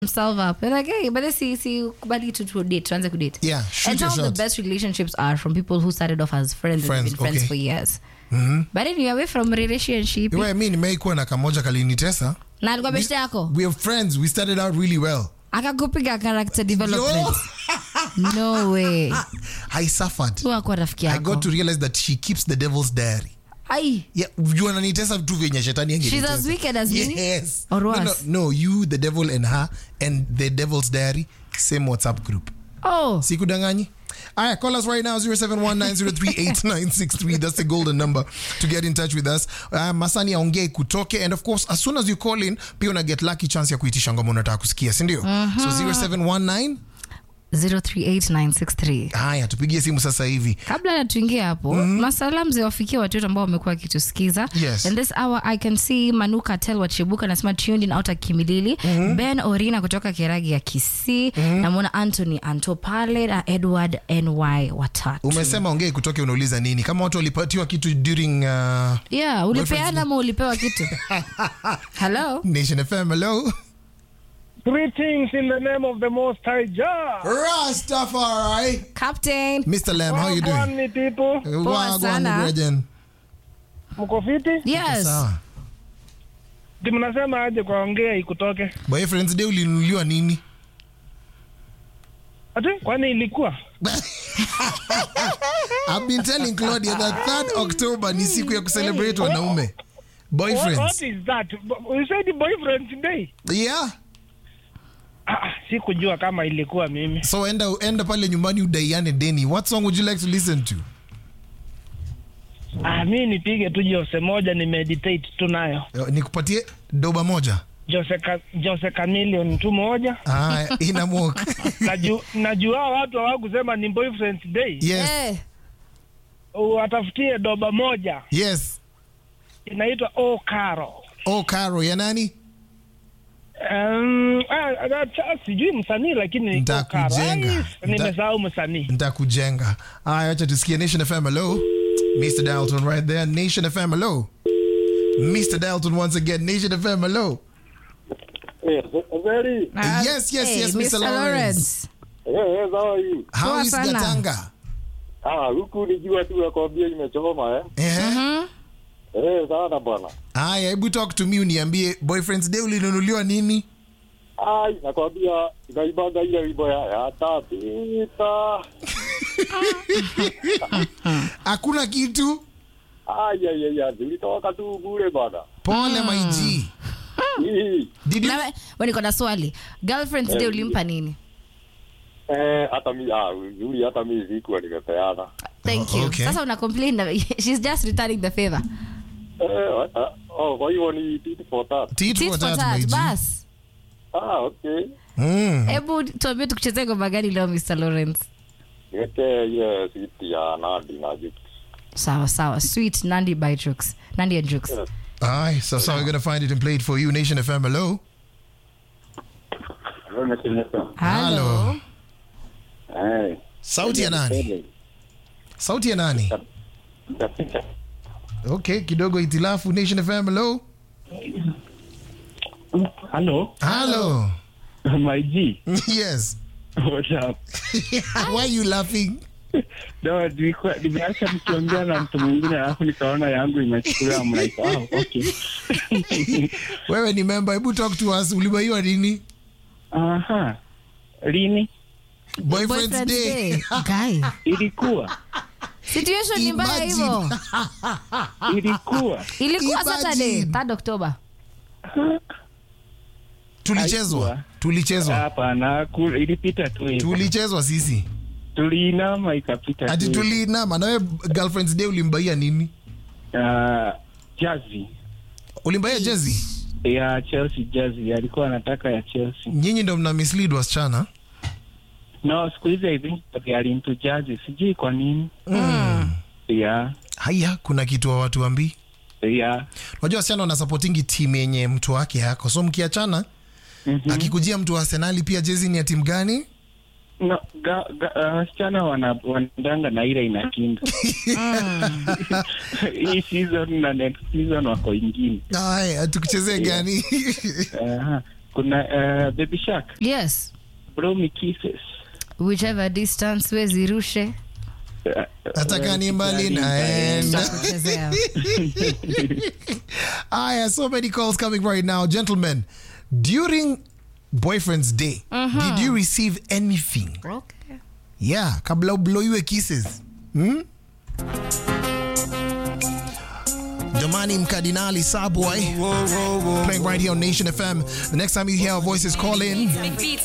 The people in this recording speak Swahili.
himself up. They're like, hey, but see, see, kubali to, to date, tuanze kudate. Yeah, shoot and your some of shot. the best relationships are from people who started off as friends, Friends, and been friends okay. for years. But anyway, away from relationship, Iwe, mi nimeikuwa na kamoja kalinitesa na alikuwa beshte yako we are friends we started out really well akakupiga character development. No way. i suffered Tu akuwa rafiki i yako. got to realize that she keeps the devil's diary Ai, yeah, you ananitesa tu vyenye shetani she's angenitesa. as wicked as me. yes Or no, no, worse. no you the devil and her and the devil's diary same whatsapp group Oh, sikudanganyi Alright, call us right now 0719038963. That's the golden number to get in touch with us. Uh, Masani aongee kutoke and of course as soon as you call in pia una get lucky chance ya kuitisha ngoma unataka kusikia, si ndio? So 0719 038963. haya tupigie simu sasa hivi. kabla na tuingie hapo masala mzee wafikia watu wote ambao wamekuwa wakitusikiza Yes. and this hour i can see manuka tel wachibuka anasema tuned in outa kimilili ben orina kutoka keragi ya kisii namwona anthony anto pale na edward ny watatu Umesema ongee kutoke unauliza nini? Kama watu walipatiwa kitu during uh, yeah ulipeana ama ulipewa kitu hello Nation FM hello. Greetings in the name of the Most High Jah. Rastafari. captain Mr. Lam, how you doing? Wagwan, people. Poa Wagwan, sana. Brethren. Mko fiti? yes Sawa. Ti mnasema aje kwa ongea ikutoke? Boyfriends day ulinunuliwa nini? Ati kwani ilikuwa? I've been telling Claudia that 3rd October ni siku ya kucelebrate wanaume. What, Boyfriends. what is that? You said boyfriend day? Yeah. Ah, sikujua kama ilikuwa mimi. So enda enda pale nyumbani udaiane deni. What song would you like to listen to? Ah, mi nipige tu Jose moja ni meditate tu nayo. Eh, Nikupatie doba moja. Jose ka, Jose Chameleon tu moja. Ah, ina mwok. Naju, najua watu hawakusema ni boyfriend day. Yes. Eh, Watafutie doba moja Yes. inaitwa O Caro. Oh, Caro ya nani? Um, ah, ah, sijui msanii lakini ni Nitakujenga. Okara. Ai, Nita- nimesahau msanii Nitakujenga. Aya, acha tusikie Nation FM hello. Mr. Dalton right there. Nation FM hello. Mr. Dalton once again. Nation FM hello. Yes, very. ah, Yes, yes, hey, yes, Mr. Lawrence. Lawrence. Yes, yes, how are you? How Poa is sana. Gatanga? Ah, huku ni jua tu nakwambia imechoma eh. Eh. Mhm. Eh, sana bwana. Aya, hebu talk to me uniambie boyfriends day ulinunuliwa nini? Ai, nakwambia inaibanga ile wimbo ya yatapita. Hakuna kitu. Ai, ai, ai, ai, zilitoka tu bure bwana. Pole my G. Hii. Did you Na we- we niko na swali girlfriends day ulimpa nini Eh, hata mi ah, uzuri hata mi sikuwa nimepeana. thank Oh, you okay. sasa una complain na- she's just returning the favor Eh, ah, oh, kwa hivyo ni tit for tat. Tit Tit for for tat, tat, my G. bas Ah, okay. Mm. hebu tuambie tukuchezea ngoma gani leo mr lawrence Niweke ile siti ya Nandi na Jux. sawa sawa sweet nandi by jux nandi and jux Yes. Aye, so so we're gonna find it and play it for you. Nation FM, hello. hello Eh. Sauti ya nani? Sauti ya nani? Nitapita. Okay, kidogo itilafu. Nation FM, hello. halo Hello. my G yes. what's up Why are you laughing? no nilikuwa nimeacha nikiongea na mtu mwingine alafu nikaona yangu imechukuliwa mnaika oh, okay Wewe ni member, hebu talk to us. Ulibaiwa nini? aha lini Boyfriend's Boyfriend's Day. day. Guy. ilikuwa situation ni mbaya Imagine. hivyo ilikuwa ilikuwa Imagine. saturday 3 october Tulichezwa. Haikuwa. Tulichezwa. hapana ku- ilipita tu hivyo Tulichezwa sisi. tuliinama ikapita Ati tu tuliinama na wewe girlfriend's day ulimbaia nini? uh, jazi Ulimbaia jezi? ya chelsea jazi alikuwa anataka ya chelsea Nyinyi ndo mna mislead wasichana. no siku hizi i think they are into jazi sijui kwa nini yeah Haya, kuna kitu wa watu ambii. yeah Unajua wasichana wanasupportingi timu yenye mtu wake yako. So mkiachana, Mhm. akikujia mtu wa Arsenali pia jezi ni ya timu gani? no ga, ga, uh, wasichana wana- wanaendanga na ile inakinda hii season na next season wako ingine Aya, tukuchezee gani? Aha. kuna uh, baby shark yes bro me kisses whichever distance wezirushe Eh, hata eh, kani mbali kijani, naenda kuchezea aya so many calls coming right now gentlemen during boyfriend's day did you receive anything okay. yeah kabla ubloiwe kisses hmm? jamani mkardinali saboy playing right here on nation fm the next time you hear our voices call in